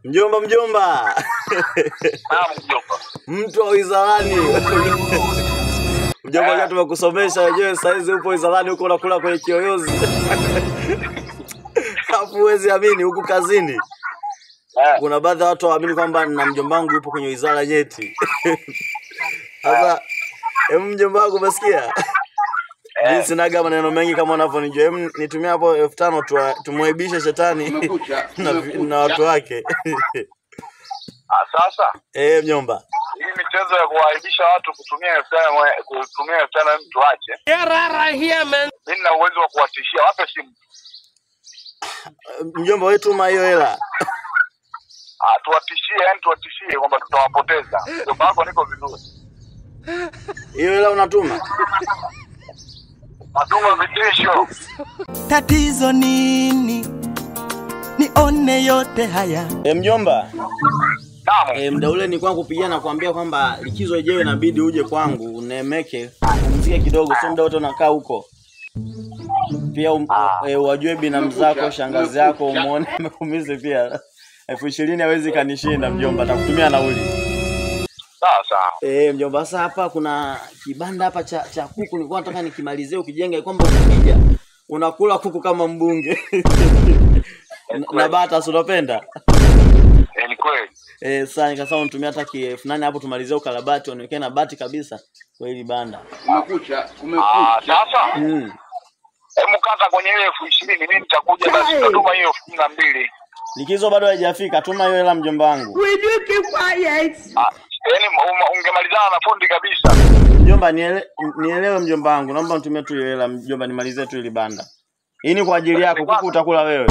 Mjomba, mjomba, Naam mjomba. mtu wa wizarani mjomba, kama tumekusomesha wenyewe, saizi upo wizarani huko unakula kwenye kiyoyozi alafu huwezi amini, huku kazini Eh, kuna baadhi ya watu hawaamini kwamba na mjomba wangu yupo kwenye wizara nyeti. Sasa em, mjomba wangu umesikia? Mimi sinaga maneno mengi kama unavyonijua. Em, nitumia hapo elfu tano tuwa- tumwaibishe shetani Kumekucha, na, kumekucha. na watu wake ah, sasa eh, mjomba. hii michezo ya kuwaaibisha watu kutumia elfu tano mwe- kutumia elfu tano mtu ache. Mimi nina uwezo wa kuwatishia, wape simu. Mjomba wewe tuma hiyo hela. Ah, tuwatishie, yani tuwatishie kwamba tutawapoteza. Mjomba wako niko vizuri. Hiyo hela unatuma? Natuma vitisho. Tatizo nini? Nione yote haya. Eh, mjomba. Naam. E, mda ule nilikuwa kupigia na kuambia kwamba likizo ijayo inabidi uje kwangu unemeke pumzike kidogo, sio muda wote unakaa huko. Pia um, e, wajue binamu zako shangazi yako umuone amekumize pia. elfu ishirini hawezi kanishinda mjomba, atakutumia nauli. Sawa sawa. E, mjomba, sasa hapa kuna kibanda hapa cha, cha kuku nilikuwa nataka nikimalizie ukijenga, kwamba ukija unakula kuku kama mbunge na, na bata si unapenda? Eh, ni kweli. Eh, sasa nikasema unitumia hata ki elfu nane hapo tumalizie ukarabati waniwekee na bati kabisa kwa hili banda. Kumekucha, Ah, kumekucha. sasa Mm. hebu kata kwenye ile elfu ishirini mimi nitakuja basi nitatuma hiyo elfu kumi na mbili. Likizo bado haijafika, tuma hiyo hela mjomba wangu. Ah, yaani um- ungemalizana na fundi kabisa. Mjomba niele, nielewe mjomba wangu, naomba nitumie tu hiyo hela mjomba, nimalizie tu hili banda. Hii ni kwa ajili yako, kuku utakula wewe.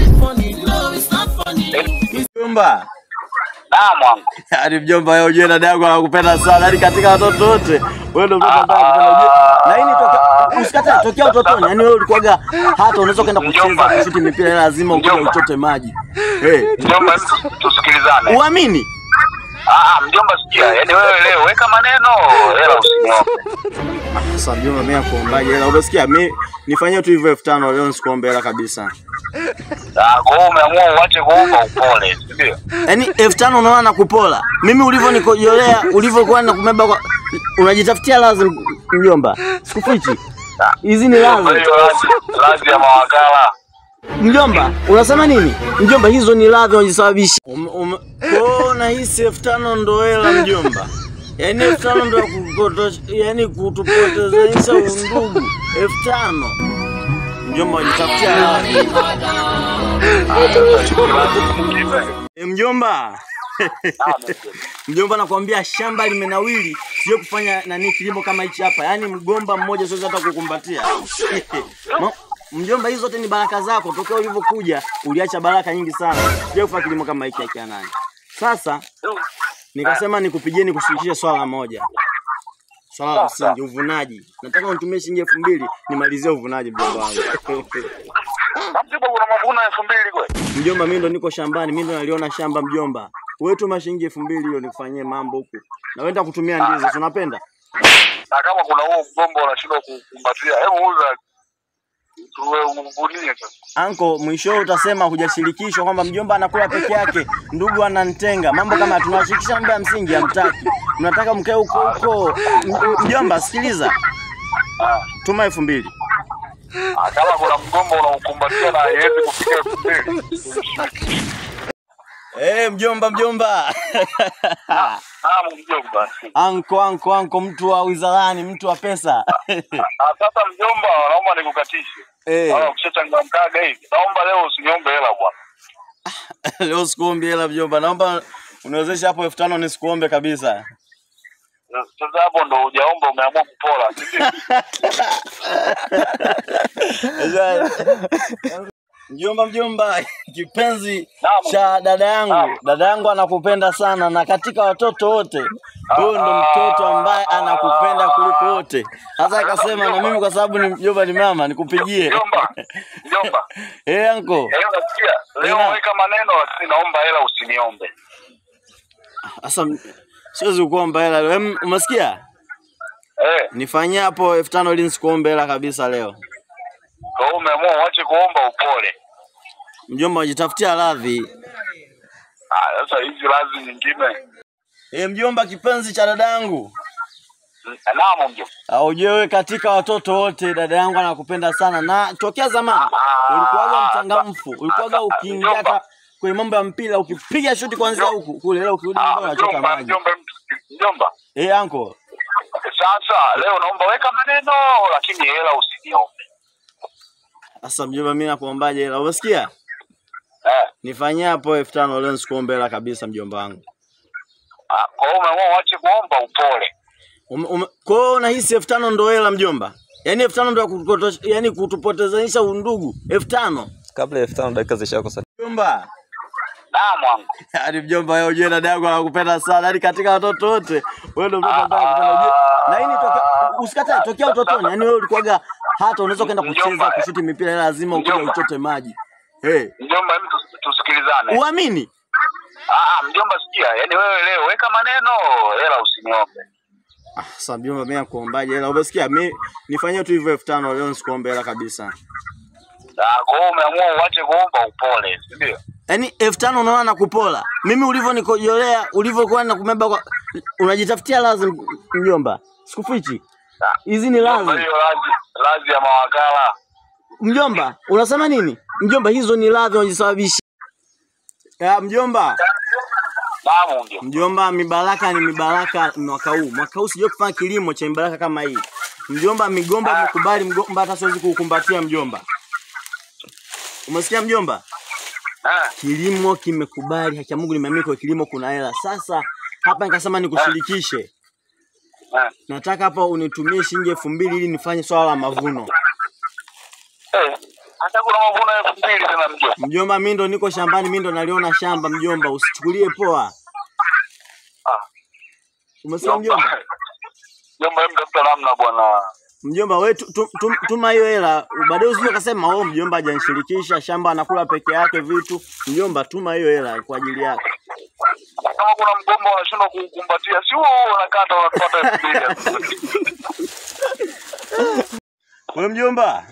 Mjomba, Naam wangu. hadi mjomba wewe ujue dada yako anakupenda sana, hadi katika watoto wote wewe ndio mtoto ambaye anakupenda ujue. Na hii ni toka usikate tokea utotoni, yani wewe ulikuwaga hata unaweza kwenda kucheza kushuti mipira lazima ukuje Mjomba. uchote maji. Eh, Mjomba, hebu tusikilizane. uamini? Ah, mjomba sikia, yaani wewe leo weka maneno, hela usiniope. Sasa mjomba, mimi nakuombaje hela? Unasikia mimi nifanyie tu hivyo elfu tano leo, nisikuombe hela kabisa. Ah, kwa hiyo umeamua uache kuomba upole, si ndio? Yaani elfu tano unaona nakupola. Mimi ulivyonikojolea, ulivyokuwa nakumeba kwa unajitafutia lazima mjomba. Sikufichi. Hizi ni Kwa lazi. hiyo lazi- lazi ya mawakala. Mjomba, unasema nini? Mjomba, hizo ni ladhi unajisababisha. Um, um, kwa nahisi elfu tano ndo hela mjomba. Yaani elfu tano ndo ya kupotosha, yaani kutupotezanisha undugu. elfu tano mjomba, unajitafutia ladhi. Ah, sasa hiyo lazi nyingine. E, mjomba Ah, mjomba. mjomba, nakwambia shamba limenawili, sio kufanya nani kilimo kama hichi hapa, yaani mgomba mmoja siwezi hata kukumbatia. Ma- Mjomba, hizo zote ni baraka zako. Tokea ulivyokuja uliacha baraka nyingi sana, sio kufanya kilimo kama hiki akia nani. Sasa nikasema nikupigie nikushirikishe swala moja, swala la msingi, uvunaji. Nataka unitumie shilingi elfu mbili nimalizie uvunaji, mjomba wangu. Mjomba, kuna mavuno elfu mbili kweli? Mjomba, mimi ndo niko shambani, mimi ndo naliona shamba mjomba. Wewe tuma shilingi elfu mbili hiyo nikufanyie mambo huku. Na wenda kutumia ndizi, si unapenda? Na kama kuna huo mgomba unashindwa kukumbatia, hebu uza tuwe uvunie sasa. Anko, mwisho utasema hujashirikishwa kwamba mjomba anakula peke yake, ndugu anantenga. Mambo kama tunawashirikisha mambo ya msingi hamtaki. Mnataka mkae huko huko. M- Mjomba, sikiliza. Ah. Tuma elfu mbili. Ah, kama kuna mgomba unaukumbatia na haiwezi kufika elfu mbili. Eh, mjomba mjomba. Naam, mjomba. anko anko anko, mtu wa wizarani, mtu wa pesa. Ah, sasa mjomba, naomba nikukatishe. Eh. Naona ukishachangamkaga hivi. Naomba leo usiniombe hela bwana. Leo sikuombe hela mjomba, naomba uniwezeshe hapo elfu tano nisikuombe kabisa. Sasa hapo ndo hujaomba umeamua kupola. si ndio? Mjomba, mjomba, kipenzi Naam. cha dada yangu, Naam. dada yangu anakupenda sana, na katika watoto wote huyo ndo mtoto ambaye anakupenda kuliko wote. Sasa akasema na mimi kwa sababu ni mjomba, ni mama, nikupigie Mjomba. Mjomba. eh, anko. Eh, unasikia? Leo Ina- weka maneno lakini naomba hela usiniombe. Sasa m- siwezi kuomba hela leo. Em, Umesikia? Eh, Nifanyie hapo elfu tano ili nisikuombe hela kabisa leo. kwa hiyo umeamua uache kuomba upole. Mjomba, unajitafutia radhi. Ah, sasa hizi lazi nyingine. E, mjomba kipenzi cha dadangu. Naam mjomba. Aujewe katika watoto wote dada yangu anakupenda sana na tokea zamani ulikuwaga mchangamfu, ulikuwaga ukiingia hata kwenye mambo ya mpira ukipiga shuti kwanzia huku kule, leo ukirudi nyumbani Ah, unachota mjomba, maji. mjomba, mjomba. Eh, anko. Sasa leo naomba weka maneno lakini hela usiniombe. Sasa mjomba, mimi nakuombaje hela? Umesikia? Eh. Nifanyie hapo elfu tano leo nisikuombe hela kabisa mjomba wangu. Ah, kwa hiyo umeamua uache kuomba upole. Ume- ume- Kwa hiyo unahisi elfu tano ndo hela mjomba? Yaani elfu tano ndo ya kutupote- yaani kutupotezanisha undugu elfu tano kabla ya elfu tano dakika zishakosa. mjomba. Naam wangu. Yaani mjomba wewe ujue dada yangu anakupenda sana. Yaani katika watoto wote wewe ndio mtoto ambaye anakupenda. Ujue na hii ni toka usikatae tokea utotoni. Yaani wewe ulikuwaga hata unaweza kwenda kucheza Mjomba. kushuti mipira ila lazima ukuje Mjomba. uchote maji. Eh, Mjomba, hebu tus- tusikilizane. uamini? Ah, mjomba sikia, yaani wewe leo weka maneno, hela usiniombe. Ah, sasa mjomba mimi nakuombaje hela? Umesikia? Mimi nifanyie tu hivyo elfu tano leo nisikuombe hela kabisa. Ah, kwa hiyo umeamua uache kuomba upole, si ndio? Yaani elfu tano unaona nakupola. Mimi ulivyonikojolea, ulivyokuwa nakumeba kwa unajitafutia lazima mjomba. Sikufichi. Ah, Hizi ni mjomba, lazi. hiyo lazi, lazi ya mawakala. Mjomba, unasema nini? Mjomba, hizo ni ladha unajisababisha. Ya mjomba, Naam mjomba. mjomba, mibaraka ni mibaraka mwaka huu. Mwaka huu sijui kufanya kilimo cha mibaraka kama hii. Mjomba, migomba imekubali mgomba, hata siwezi kuukumbatia mjomba. Umesikia mjomba? Ah, Kilimo kimekubali, haki ya Mungu nimeamini kwa kilimo kuna hela. Sasa hapa nikasema nikushirikishe. ah. Nataka hapa unitumie shilingi elfu mbili ili nifanye swala la mavuno. Eh, hata kuna mavuno elfu mbili tena mjomba. Mjomba, mimi ndo niko shambani, mimi ndo naliona shamba mjomba, usichukulie poa. Ah, Umesikia mjomba? Mjomba, hebu tafuta namna bwana. Mjomba we tu, tu, tu, tuma hiyo hela, baadaye usije ukasema oh, mjomba hajanishirikisha, shamba anakula peke yake vitu. Mjomba, tuma hiyo hela kwa ajili yako. Kama kuna mgomba unashindwa kuukumbatia, si huo huo unakata unapata elfu mbili. We mjomba,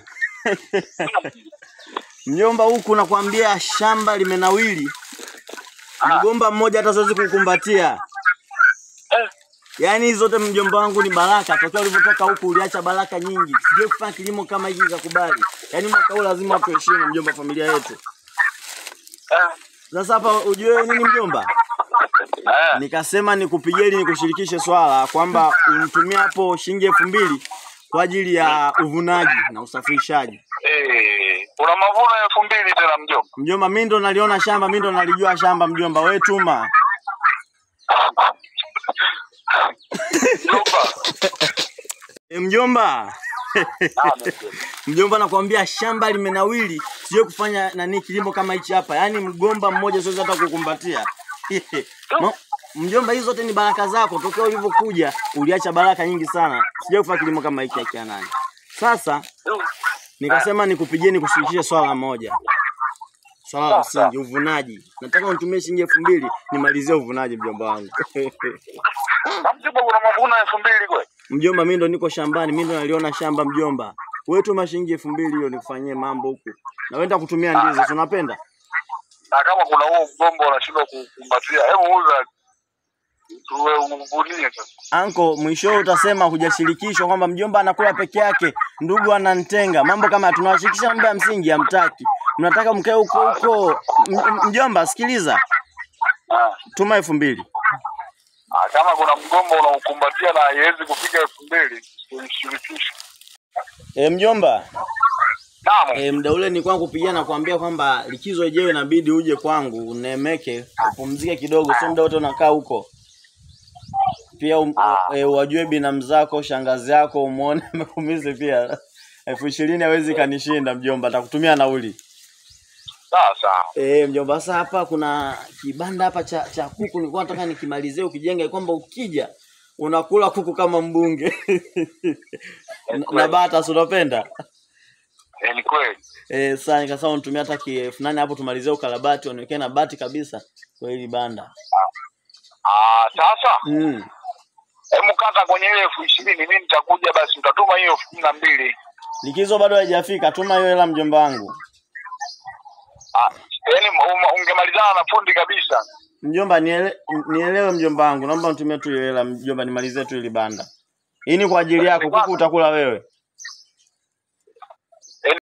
mjomba, huku nakwambia shamba limenawili, mgomba mmoja hata siwezi kukumbatia. Eh, Yaani hizi zote mjomba wangu ni baraka. Tokea ulivyotoka huku uliacha baraka nyingi. Sijui kufanya kilimo kama hiki kakubali. Yaani mwaka huu lazima tuheshimu mjomba familia yetu. eh, Sasa hapa ujue nini mjomba? eh. Nikasema nikupigie ili nikushirikishe swala kwamba unitumie hapo shilingi elfu mbili kwa ajili ya uvunaji na usafirishaji. Eh, kuna mavuno elfu mbili tena mjomba. Mjomba, mimi ndo naliona shamba, mimi ndo nalijua shamba mjomba. We tuma. Mjomba. E, mjomba. Naam, mjomba. Mjomba, nakwambia shamba limenawili, sijui kufanya nani kilimo kama hichi hapa. Yaani mgomba mmoja siwezi hata kukumbatia. Ma- Mjomba, hizi zote ni baraka zako. Tokea ulivyokuja uliacha baraka nyingi sana. Sijui kufanya kilimo kama hiki akia nani. Sasa nikasema nikupigie nikushirikishe swala moja, swala la msingi, uvunaji. Nataka unitumie shilingi elfu mbili nimalizie uvunaji, mjomba wangu. Na mjomba kuna mavuno elfu mbili kweli? Mjomba, mimi ndo niko shambani, mimi ndo naliona shamba mjomba. Wewe tuma shilingi elfu mbili hiyo nikufanyie mambo huku. Na wenda kutumia ndizi, si unapenda? Na kama kuna huo mgomba unashindwa kukumbatia, hebu uza tuwe uvunie sasa. Anko, mwisho utasema hujashirikishwa kwamba mjomba anakula peke yake, ndugu anantenga. Mambo kama haya, tunawashirikisha mambo ya msingi hamtaki. Mnataka mkae huko huko. M- m- Mjomba, sikiliza. Ah. Tuma elfu mbili. Ah, kama kuna mgomba unaukumbatia na haiwezi kufika elfu mbili uishirikishe. E, mjomba. Naam. E, mda ule nilikuwa kupigia na kuambia kwamba likizo ijayo inabidi uje kwangu unemeke upumzike kidogo, sio muda wote unakaa huko. Pia um, e, wajue binamu zako shangazi yako umuone amekumizi pia. elfu ishirini hawezi kanishinda mjomba, atakutumia nauli. Sawa sawa. E, mjomba, sasa hapa kuna kibanda hapa cha, cha kuku nilikuwa nataka nikimalizie ukijenge kwamba ukija unakula kuku kama mbunge na, na bata si unapenda? Eh, ni kweli. Eh, sasa nikasema unitumia hata ki elfu nane hapo tumalizie ukarabati uniwekee na bati kabisa kwa hili banda. Ah, sasa Mm. hebu kata kwenye ile elfu ishirini mimi nitakuja basi utatuma hiyo elfu kumi na mbili. Likizo bado haijafika, tuma hiyo hela mjomba wangu. Ah, yaani um- ungemalizana na fundi kabisa. Mjomba niele, nielewe mjomba wangu, naomba nitumie tu ile hela mjomba, nimalizie tu ili banda. Hii ni kwa ajili yako, kuku utakula wewe.